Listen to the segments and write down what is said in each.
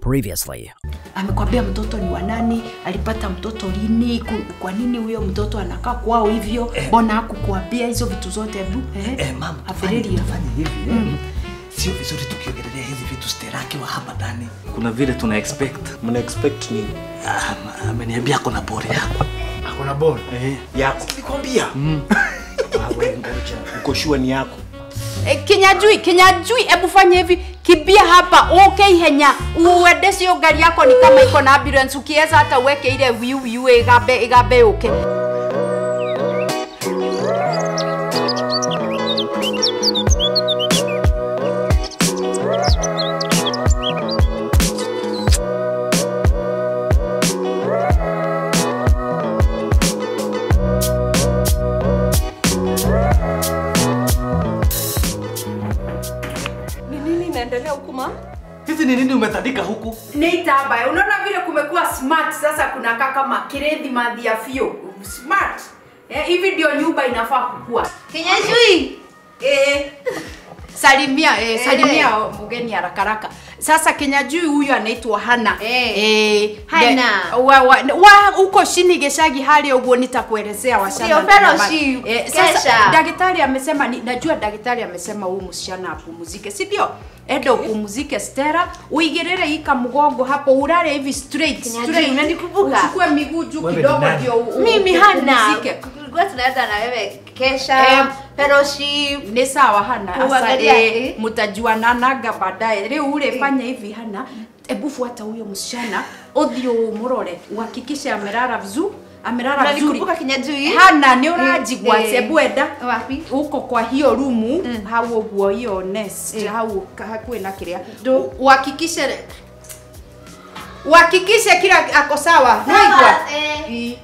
Previously amekwambia mtoto ni wa nani, alipata mtoto lini, ku- kwa nini huyo mtoto anakaa kwao hivyo, mbona hakukuambia hizo vitu zote? Hebu eh, Eh, mam, tufanye afiriria. tufanye hivi. Mm. Sio vizuri tukiongelelea hizi vitu Stella akiwa hapa ndani. Kuna vile tuna expect. mna expect nini Ah, ma- ameniambia kuna bore yako. akona bol Eh. yako Nikwambia. awe ngoja uko shua ni yako Eh, kinyajui kinyajui hebu fanya hivi kibia hapa okay henya uende cio ngari yako ni kama iko na ambulance ukiweza hata uweke ile wiu wiu igambe igambe uke Ni nini inaendelea huku ma? Hizi ni nini umetandika huku? ni itambaya unaona vile kumekuwa smart sasa kunakaa kama kirethi madhi ya fio smart eh, hivi ndio nyumba inafaa kukua Kinyajui. eh, salimia eh, salimia mgeni haraka haraka sasa kinyajui huyu anaitwa hana Eh. Eh, Hana. de- wa, wa, wa huko chini geshagi hali uguo nitakuelezea washana Sio fellowship, eh, sasa kesha. daktari amesema ni, najua daktari amesema huyu msichana apumzike si ndio enda upumzike Stella uigirire ika mgongo hapo ulale hivi straight Kinyajui, straight unanikumbuka? uchukue miguu juu Wewe ni kidogo nani? ndio u- u- Mimi hana. upumzike. Tulikuwa tunaenda na wewe kesha, Eh, fellowship. ni sawa hana Kuangalia, asa eh. mtajuananaga baadaye rĩu ule fanya hivi hana ebu fuata huyo msichana uthio umurore uhakikishe amelala vizuri amelala vizuri Unanikumbuka Kinyajui? hana nĩ ũranjigua Eh, sebu enda Wapi? uko kwa hiyo rumu hau ũguo hiyo nest hau ka- hakuĩ na kĩrĩa Ndo. uhakikishe uhakikishe kila ako sawa Sawa, naigua eh.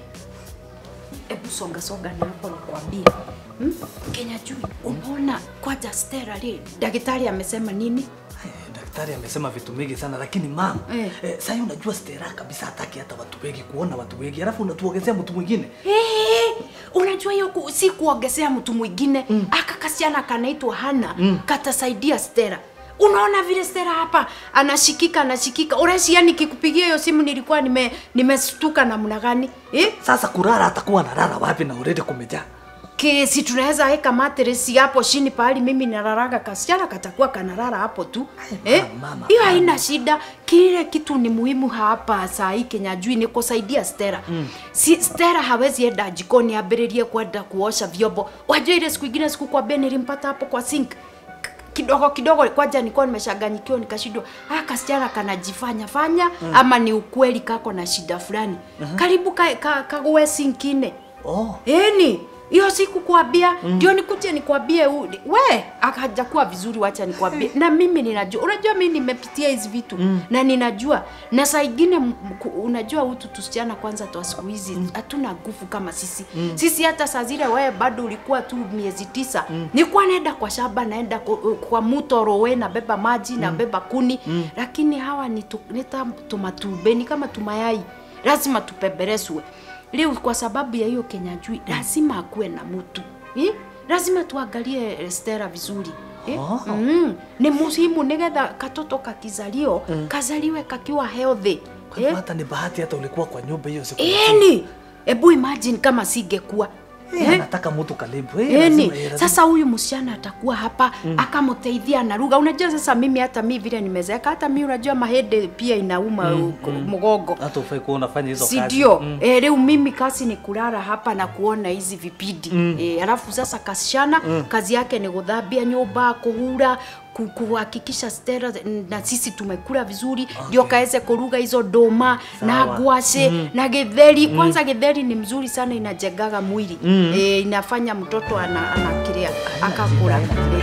hebu songa songa na hapo nakwambia hmm? Kenya juu unaona kwanza Stella li daktari amesema nini Eh, Daktari amesema vitu mingi sana lakini mam, Eh. eh, sasa unajua Stella kabisa hataki hata watu wengi kuona watu wengi. Alafu unatuongezea mtu mwingine. Hey, unajua hiyo ku, si kuongezea mtu mwingine mm. aka kasichana kanaitwa Hana mm. katasaidia Stella unaona vile Stella hapa anashikika anashikika uresi nikikupigia hiyo simu nilikuwa nime nimestuka namna gani eh? Sasa kulala atakuwa analala wapi na already kumejaa? kesi tunaweza weka matresi hapo chini pahali mimi nalalaga kasichana katakuwa kanalala hapo tu eh? mama, hiyo haina shida kile kitu ni muhimu hapa saa hii Kenya jui ni kusaidia Stella mm. si Stella hawezi enda jikoni abiririe kwenda kuosha vyombo wajua ile siku ingine sikukwambia nilimpata hapo kwa sink K- kidogo kidogo kwanza nilikuwa nimeshaganyikiwa nikashindwa ah kasichana kanajifanya fanya mm. ama ni ukweli kako na shida fulani uh-huh. karibu kague ka, kague sinkine Oh. Eni, hiyo siku kuambia ndio nikuje nikwambie u- we akajakuwa vizuri, wacha nikwambie. Na mimi ninajua, unajua mimi nimepitia hizi vitu na ninajua, na saa ingine m- ku- unajua utu tusichana kwanza twa siku hizi hatuna nguvu kama sisi sisi. Hata saa zile wewe bado ulikuwa tu miezi tisa, nilikuwa naenda kwa shamba, naenda ku- kwa mto Rowe, nabeba maji nabeba kuni, lakini hawa ni tu- nita tumatube ni kama tumayai, lazima tupebereswe leo kwa sababu ya hiyo Kenya jui lazima akuwe na mtu eh? lazima tuangalie eh, Stella vizuri eh? Oh. mm. ni muhimu nigetha katoto kakizalio mm. kazaliwe kakiwa healthy Kwa hivyo hata ni bahati hata ulikuwa kwa nyumba hiyo siku. Eni, ebu imagine kama singekuwa Eh, anataka mtu karibu. Eh, Eni, lazima- eh, lazima- sasa huyu msichana atakuwa hapa mm. akamteithia na lugha. Unajua sasa mimi hata mi vile nimezeeka, hata mi unajua mahede pia inauma mm, mgongo hata ufai kuwa unafanya hizo si kazi. ndio? Mm. E, leo mimi kazi ni kulala hapa na kuona hizi vipindi mm. e, alafu sasa kasichana mm. kazi yake ni kuthambia nyumba, kuhura ku- kuhakikisha Stella na sisi tumekula vizuri ndio okay. kaweze kuruga hizo doma na Sawa. ngwashe mm. na githeri mm. kwanza githeri ni mzuri sana inajengaga mwili mm. e, inafanya mtoto ana, anakirea akakula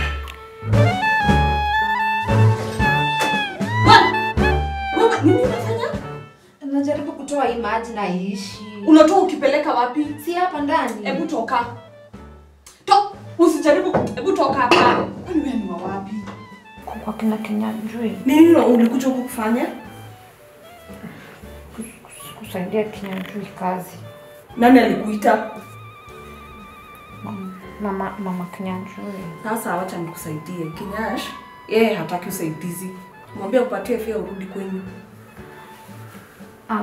Wewe nini unafanya? Najaribu kutoa hii maji na iishi. Unatoa ukipeleka wapi? Si hapa ndani. Hebu toka. To, usijaribu. Hebu toka hapa. Kwani wewe ni wa wapi? kwa kina Kinyajui Nini ulikuja huku kufanya? kusaidia Kinyajui kazi. Nani alikuita? Mama mama Kinyajui. Sasa wacha nikusaidie. Kinyash, yeye hataki usaidizi. Mwambie upatie fea urudi kwenyu. Ah,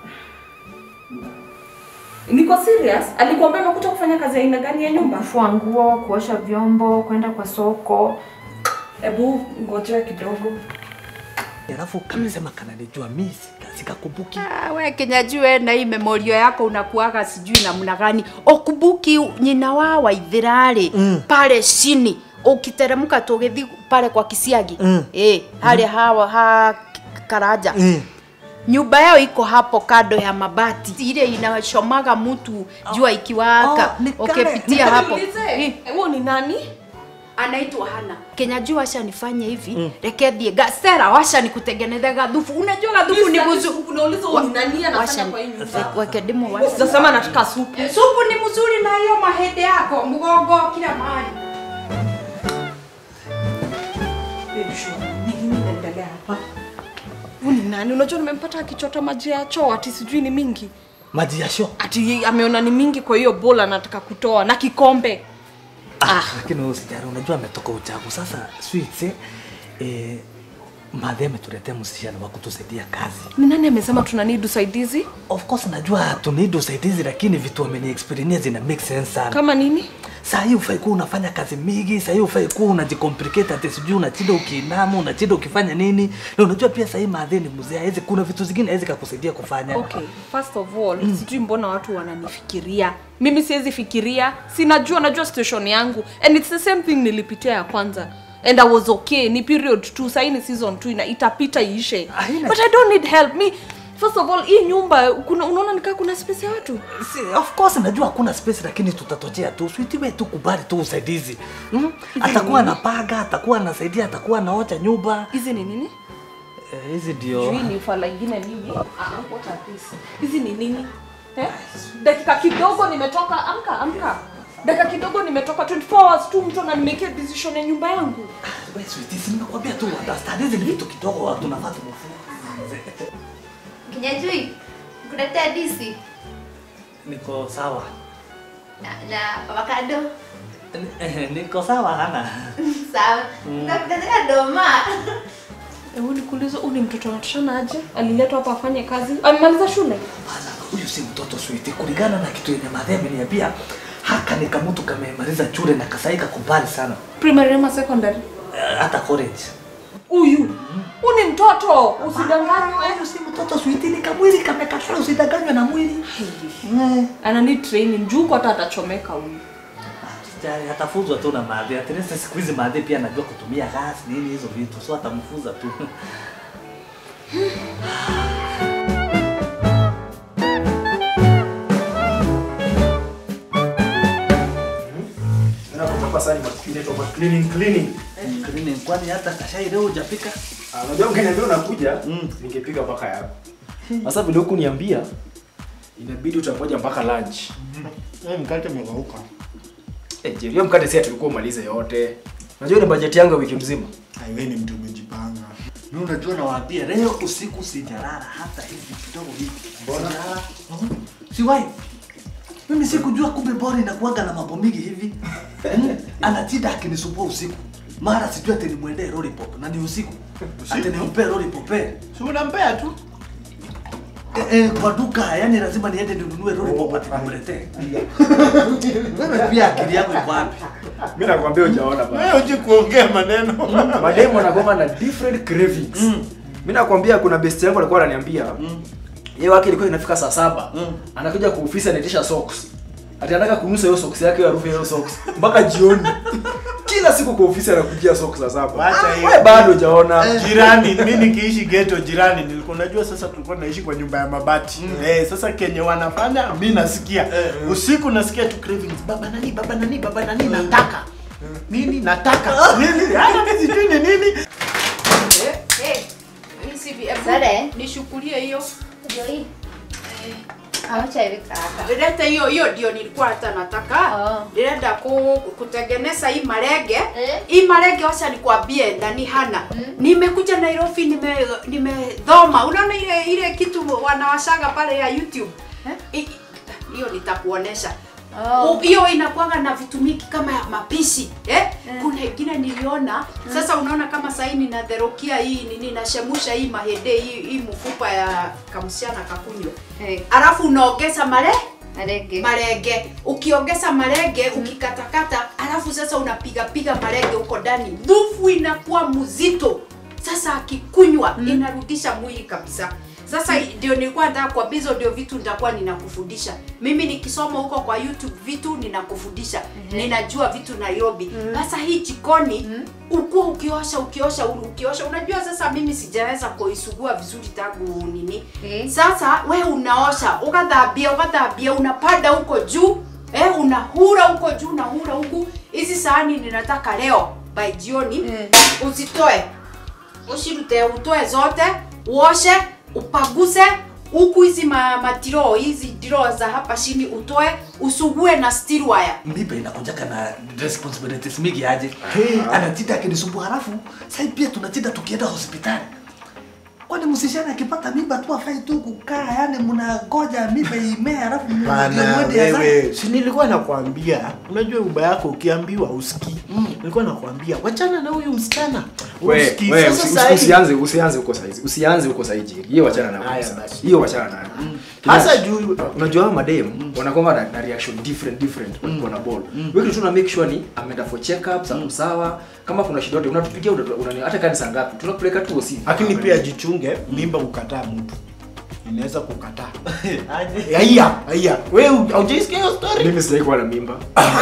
Niko serious? Alikuambia amekuja kufanya kazi ya aina gani ya nyumba? kufua nguo, kuosha vyombo, kwenda kwa soko. Hebu ngojea kidogo. Alafu kamesema kananijua mimi sika- sikakumbuki. Ah, we kinyajue na hii memorio yako unakuaga sijui namna gani okubuki nyina wa waithirari mm. pale chini ukiteremka tugithi pale kwa kisiagi Mm. eh hali hawa ha karaja Mm. nyumba yao iko hapo kando ya mabati ile inachomaga mtu jua ikiwaka Oh, ni kale. ukipitia hapo Niulize, Eh, huo ni nani? anaitwa Hana. Kenya juu washa nifanye hivi mm. reke thie gasera washa nikutengeneze gathufu. Unajua gathufu ni mzuri. Unauliza huo ni nani Washa anafanya kwa hii nyumba? weke demo washa. Sasa nataka supu. Supu ni mzuri na hiyo mahede yako mgongo kila mahali. Babe, sure. Ni nini inaendelea hapa? Huyu ni nani? Unajua nimempata akichota maji ya choo ati sijui ni mingi. Maji ya show. Ati ameona ni mingi kwa hiyo bola anataka kutoa na kikombe. Ah, lakini wewe usijali, unajua ametoka uchagu. Sasa sweets eh, eh madhe ametuletea msichana wa kutusaidia kazi. Ni nani amesema tuna need usaidizi? Of course najua tunidi usaidizi, lakini vitu ameni experience zina make sense sana. Kama nini? Saa hii ufai kuwa unafanya kazi mingi, saa hii ufai kuwa unajicomplicate ati sijui unachinda ukiinama, unachinda ukifanya nini. Na unajua pia saa hii madhe ni mzee, hawezi kuna vitu zingine hawezi kakusaidia kufanya. Okay, first of all, sijui mbona watu wananifikiria. Mimi siwezi fikiria, sinajua najua situation yangu and it's the same thing nilipitia ya kwanza and I was okay. Ni period 2, sasa ni season 2 na itapita iishe. Haina- But I don't need help. Me first of all, hii nyumba kuna unaona nikaa kuna space ya watu. Si, of course najua hakuna space lakini tutatochea tu. Sweet wewe tu kubali tu usaidizi. Mm? Atakuwa anapaga, atakuwa anasaidia, atakuwa anaocha nyumba. Hizi ni nini? Eh, Hizi ndio. Hii ni fala ingine nini? Ah, what are these? Hizi ni nini? Eh? Dakika kidogo nimetoka, amka, amka. Dakika kidogo nimetoka 24 hours tu mtu ananimekea decision ya nyumba yangu. Wewe sweet, si nimekwambia tu understand hizi ni vitu kidogo watu tunafaa tumefunza. Kinyajui, kuletea disi Niko sawa. na, na avocado. Niko sawa hana. Sawa. Nakuletea doma. Hebu nikuulize, huyu ni mtoto anatoshana aje? Aliletwa hapa afanye kazi? Amemaliza shule? Bana, huyu si mtoto sweet. Kulingana na kitu yenye madhe ameniambia, haka ni kamutu kamemaliza shule na kasaika kubali sana. Primary ama secondary? Eh, Hata college. Huyu. Huyu ni mtoto. Usidanganywe. Huyu si mtoto sweet, ni kamwili kamekatwa, usidanganywe na mwili. Eh. Ana need training. Juu kwa hata atachomeka huyu. Sijali, atafuzwa tu na madhe. At least siku hizi madhe pia anajua kutumia gas nini hizo vitu, so atamfuza tu. Nakupa sani inaitwa kwa cleaning cleaning. Cleaning, kwani hata kashai leo hujapika? Ah, Unajua ungeniambia unakuja, ningepika mpaka yako. Sasa vile huku niambia inabidi utangoja mpaka lunch. Eh, mkate umekauka. Eh, je, hiyo mkate si tulikuwa umalize yote. Unajua ni bajeti yangu ya wiki mzima. Ai, wewe ni mtu umejipanga. Mimi unajua nawaambia leo usiku sijalala hata hivi kidogo hivi. Mbona? Sijalala. Mhm. Siwahi. Mimi sikujua kumbe bora inakuwaga na mambo mingi hivi. Mm. Anatinda akinisumbua usiku. Mara sijui ati nimwendee lollipop na ni usiku. Ati nimpe lollipop. Eh, Si unampea tu. eh, kwa duka yani lazima niende ninunue lollipop ati nimletee. Wewe pia akili yako iko wapi? Mimi nakwambia hujaona bana. Wewe uje kuongea maneno. Mademu wanakuwa na different cravings. Mimi nakwambia kuna best yangu alikuwa ananiambia. Yeye wake ilikuwa inafika saa saba. Anakuja kwa ofisi anaitisha socks. Ati anataka kunusa hiyo socks yake harufu ya hiyo socks mpaka jioni. Kila siku kwa ofisi anakujia socks saa saba. Wacha hiyo. Wewe bado hujaona. Jirani, mimi nikiishi ghetto jirani, nilikuwa najua sasa tulikuwa naishi kwa nyumba ya mabati. Eh, sasa kenye wanafanya mimi nasikia. Usiku nasikia tu cravings. Baba nani, baba nani, baba nani nataka. Nini nataka? Nini? Hata mimi sijui ni nini. Eh, eh. Hii si vi- ebu Sare. Nishukulie hiyo. Ndio hii. Acha hivi kaka. Leta hiyo hiyo ndio nilikuwa hata nataka. Oh. Nilienda ku, kutengeneza hii marege. Eh. Hii marege wacha nikwambie ndani hana. Nimekuja Nairobi nime nimedhoma. Unaona ile ile kitu wanawashaga pale ya YouTube. I- i- Hiyo nitakuonesha. U- hiyo inakuanga na vitu mingi kama ya mapishi eh? kuna ingine niliona sasa unaona kama sahii ninadherokia hii nini nashemusha hii mahede hii, hii mfupa ya kamsichana kakunywa Eh, alafu unaongeza male Marenge. marenge ukiongeza marenge ukikatakata alafu sasa unapiga piga marenge huko ndani dhufu inakuwa mzito sasa akikunywa inarudisha mwili kabisa sasa ndio nilikuwa nataka kwa hizo ndio vitu nitakuwa ninakufundisha mimi nikisoma huko kwa youtube vitu ninakufundisha ninajua vitu nairobi sasa hii jikoni ukuwa ukiosha ukiosha ukiosha unajua sasa mimi sijaweza kuisugua vizuri tangu nini Eh. sasa we unaosha ukathambia ukathambia unapanda huko juu eh, unahura huko juu unahura huku hizi sahani ninataka leo by jioni Mm. uzitoe ushirute utoe zote uoshe upaguse huku hizi ma, matiro hizi diro za hapa chini utoe usugue na steel wire mbibe inakujaka na responsibilities mingi aje anatida akinisumbua halafu sai pia tunatida tukienda hospitali kwani msishana akipata mimba tu afai tu kukaa yani mnangoja mimba imee halafu mu- ndio Bana mwende azae? wewe, si nilikuwa nakwambia, unajua uba yako ukiambiwa usikii. Nilikuwa nakwambia wachana na huyu msichana. We, Usikii. we, Sasa usi- sahi- usi- usianze usianze huko saizi usianze huko saizi Jerry. hiyo wachana nayo Haya kabisa. basi. hiyo wachana nayo Hasa Kina- juu unajua hao madem wanakuwa na, na reaction different different mm. wana ball wewe kitu tuna make sure ni ameenda for check ups mm. sawa kama kuna shida yote unatupigia una, una, hata kani saa ngapi tunakupeleka tu hosi lakini pia jichunge, mimba ukataa mtu inaweza kukataa. Haya, haya. Wewe haujaisikia hiyo story? mimi sijai kuwa na mimba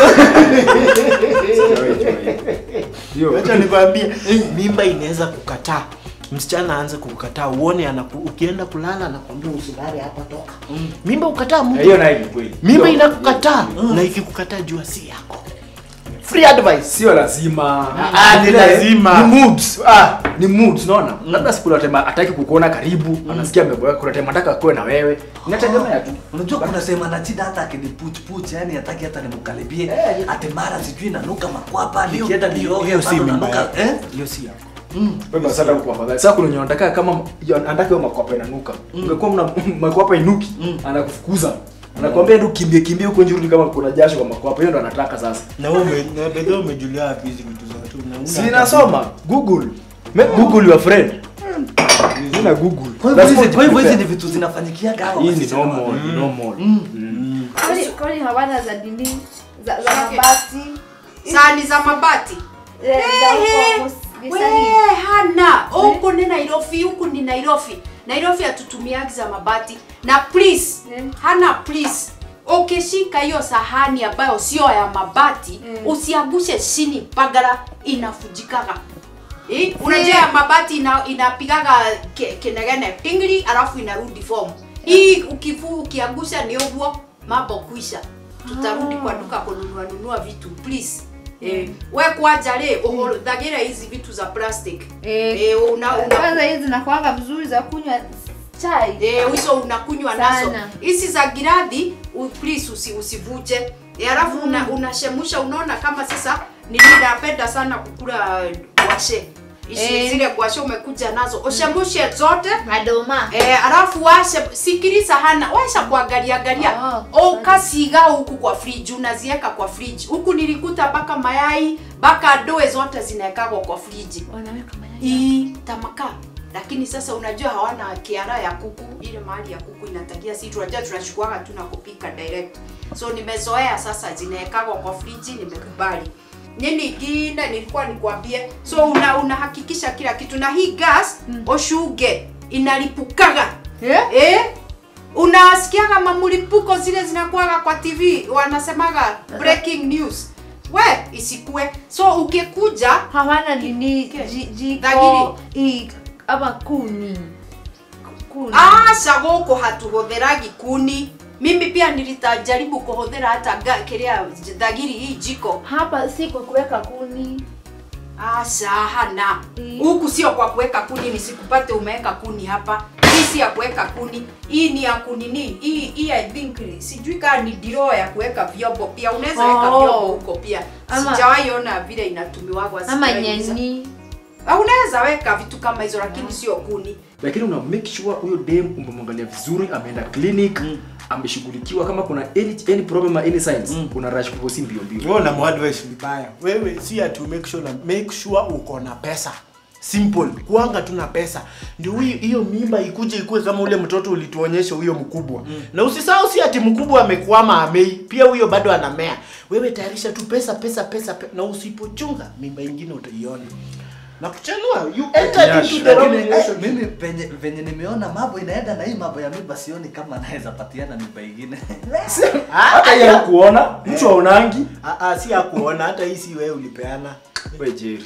Sijawahi jua hiyo. Wacha nikwambie, mimba inaweza kukataa. Msichana aanze kukataa, uone anaku, ukienda kulala anakwambia usilale hapa, toka. Mimba ukataa mtu. hiyo nayo ni kweli mimba Hiyo- inakukataa na ikikukataa jua si yako free advice sio lazima Ah, ni Vile, lazima. ni moods ah ni moods unaona labda siku ile tema ataki kukuona karibu anasikia ameboeka kuna tema ataka kuwe na wewe inategemea tu unajua kuna sema nachida hata akinipuchpuch yani hataki hata nimkaribie Eh, ati mara sijui nanuka makwapa Hiyo- nikienda hiyo- nioge hiyo si bado mimba nanuka yako. eh? hiyo si yako wewe sasa huko afadhali sasa kuna wenye wanataka kama anataka hiyo makwapa inanuka ungekuwa mna makwapa inuki anakufukuza anakuambia ndio kimbie kimbie huko nje rudi kama kuna jasho kwa makwapa hiyo ndo anataka sasa na wewe ume- na bedhe umejulia wapi hizi vitu za watu na una si nasoma google make google your friend nina google Kwa hivyo That's hizi- what kwa hivyo hizi prepare. ni vitu zinafanyikiaga hao hii ni wasichana normal wale. ni normal Kwani kwani hawana za dini za za Okay. mabati sahani za mabati eh, za Ehe. huko we visani. hana huku ni nairobi huku ni nairobi nairobi hatutumiagi za mabati na please Mm. hana please ukishika hiyo sahani ambayo sio ya mabati Mm. usiangushe chini pagara inafujikaga Eh, unajua ya mabati ina, inapigaga ke- kenegene pingili alafu inarudi form hii ukivu ukiangusha ni uguo mambo kuisha tutarudi kwa duka kununua nunua vitu please Eh, we kwaja le uhorudhagire hizi vitu za plastic Eh, eh, una, una, kwanza hizi zinakuanga vizuri za kunywa chai eh, hizo unakunywa nazo Sana. hizi za giradhi u- please usi, usivuje Eh, alafu una, unashemusha unaona kama sasa ninapenda sana kukula gwashe Ishi Eh. zile gwashe umekuja nazo ushemushe zote madoma Eh, alafu washe sikiliza hana washa kuangalia angalia Oh, ukasiga huku kwa fridge unaziweka kwa fridge huku nilikuta mpaka mayai mpaka doe zote zinawekagwa kwa fridge wanaweka mayai hii tamaka lakini sasa unajua hawana kiara ya kuku ile mahali ya kuku inatagia si tunajua tunachukuaga tu na kupika direct so nimezoea sasa zinawekagwa kwa friji nimekubali nini ingine nilikuwa nikwambie so una unahakikisha kila kitu na hii gas mm. oshuge inalipukaga Eh? eh? unasikiaga mamulipuko zile zinakuaga kwa tv wanasemaga breaking news we isikue so ukikuja hawana nini Ke- ji- Dhagiri. jiko i- ama kuni kuni aca gũkũ hatuhũthĩragi kuni mimi pia nilitajaribu kuhũthĩra hata ga- kĩrĩa thagiri hii jiko hapa si kwa kuweka kuni aca hana Mm. huku sio kwa kuweka kuni nisikupate umeweka kuni hapa hii si ya kuweka kuni hii ni ya kunini hii hii i think ni- sijui kaa ni diro ya kuweka vyombo pia unaweza weka Oh. vyombo huko pia Ama- sijawahi ona vile inatumiwagwa ama sijaiuliza. nyeni Ah, unaweza weka vitu kama hizo lakini sio kuni lakini una make sure huyo dem umemwangalia vizuri ameenda clinic ameshughulikiwa kama kuna any, any problem or any signs una rush kuposi mbio mbio wewe una advice vibaya wewe si ati make sure na make sure uko na pesa simple kuanga tu na pesa ndio huyo- hiyo mimba ikuje ikue kama ule mtoto ulituonyesha huyo mkubwa mm. na usisahau si ati mkubwa amekwama amei pia huyo bado anamea wewe tayarisha tu pesa pesa pesa, pe na usipochunga mimba ingine utaiona na kuchanua you entered Nyash, into the wrong Lakini, eh, relationship. mimi venye venye nimeona mambo inaenda na hii mambo ya mimba sioni kama anaweza patiana mimba ingine hata yeye kuona mtu aonangi Ah, ah, si akuona hata hii si wewe ulipeana we Jerry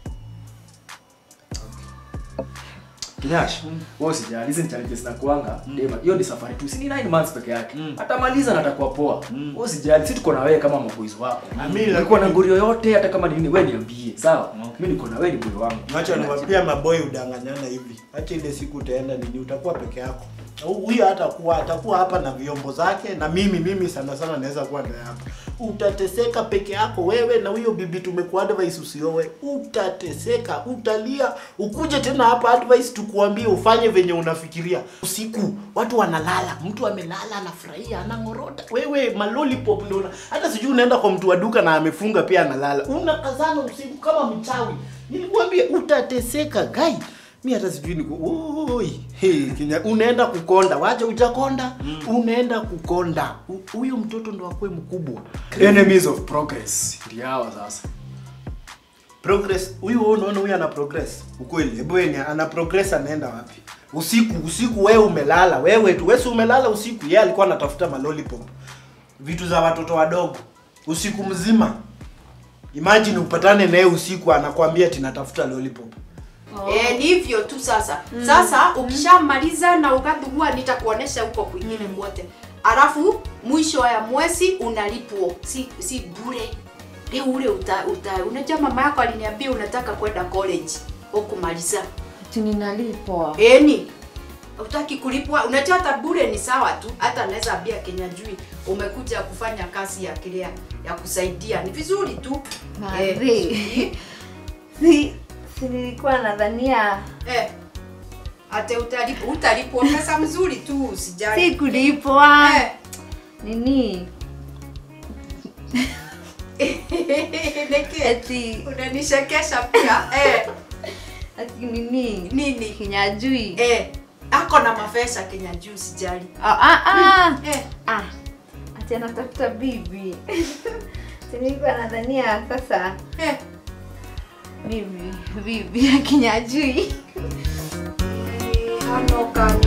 Kinyash, wewe usijali, hizi ni challenges na kuanga. Dema, hiyo ni safari tu, si ni 9 months peke yake. Atamaliza na atakuwa poa. Wewe usijali, sisi tuko na wewe kama maboys wako. Ah, mimi Ulikuwa na lakini- nguri yoyote hata kama ni nini, wewe niambie, sawa? Mimi niko na wewe ni boy wangu. Wacha niwapia maboy udanganyana hivi. Acha ile siku utaenda nini utakuwa peke yako. Huyu atakuwa atakuwa hapa na vyombo zake na mimi mimi sana sana naweza kuwa ndani hapa. Utateseka peke yako wewe na huyo bibi tumekuwa advice usioe. Utateseka, utalia, ukuje tena hapa advice tukuambie ufanye venye unafikiria. Usiku watu wanalala, mtu amelala anafurahia, anangorota. Wewe malolipop ndio una- hata sijui unaenda kwa mtu wa duka na amefunga pia analala. Unakazana usiku kama mchawi. Nilikwambia utateseka gai. Mi hata sijui niko oi. Hey, Kenya unaenda kukonda. Wacha ujakonda. Unaenda kukonda. Hu- Huyo mtoto ndo akue mkubwa. Enemies of progress. Ndio hawa sasa. Progress. Huyu wewe unaona huyu ana progress. Ukweli. Hebu yeye ni- ana progress anaenda wapi? Usiku, usiku wewe umelala. Wewe tu wewe si umelala usiku. Yeye alikuwa anatafuta malolipop. Vitu za watoto wadogo. Usiku mzima. Imagine upatane naye usiku anakwambia ati natafuta lollipop. Eh, ni hivyo tu sasa. Sasa ukishamaliza na ukadhugua nitakuonesha huko kwingine kote. Alafu mwisho ya mwezi unalipwa. Si si bure. Leo ule uta, uta unajua mama yako aliniambia unataka kwenda college hukumaliza. Ati ninalipwa. Eni. Utaki kulipwa, unajua hata bure ni sawa tu. Hata naweza ambia Kenya jui umekuja kufanya kazi ya kilea ya kusaidia. Ni vizuri tu. Mari. Si si nilikuwa nadhania Eh. Ate utalipwa, utalipwa pesa mzuri tu, usijali. si kulipwa. Eh. Nini? Niki. Eti Unanishekesha pia. Eh. ati nini? Nini? Kinyajui. Eh. Ako na mafesa Kenya juu sijali. Ah ah ah. Eh. Ah. Ati anatafuta bibi. Si nilikuwa nadhania sasa Eh. bibi bibi ya kinyajui. Ano kani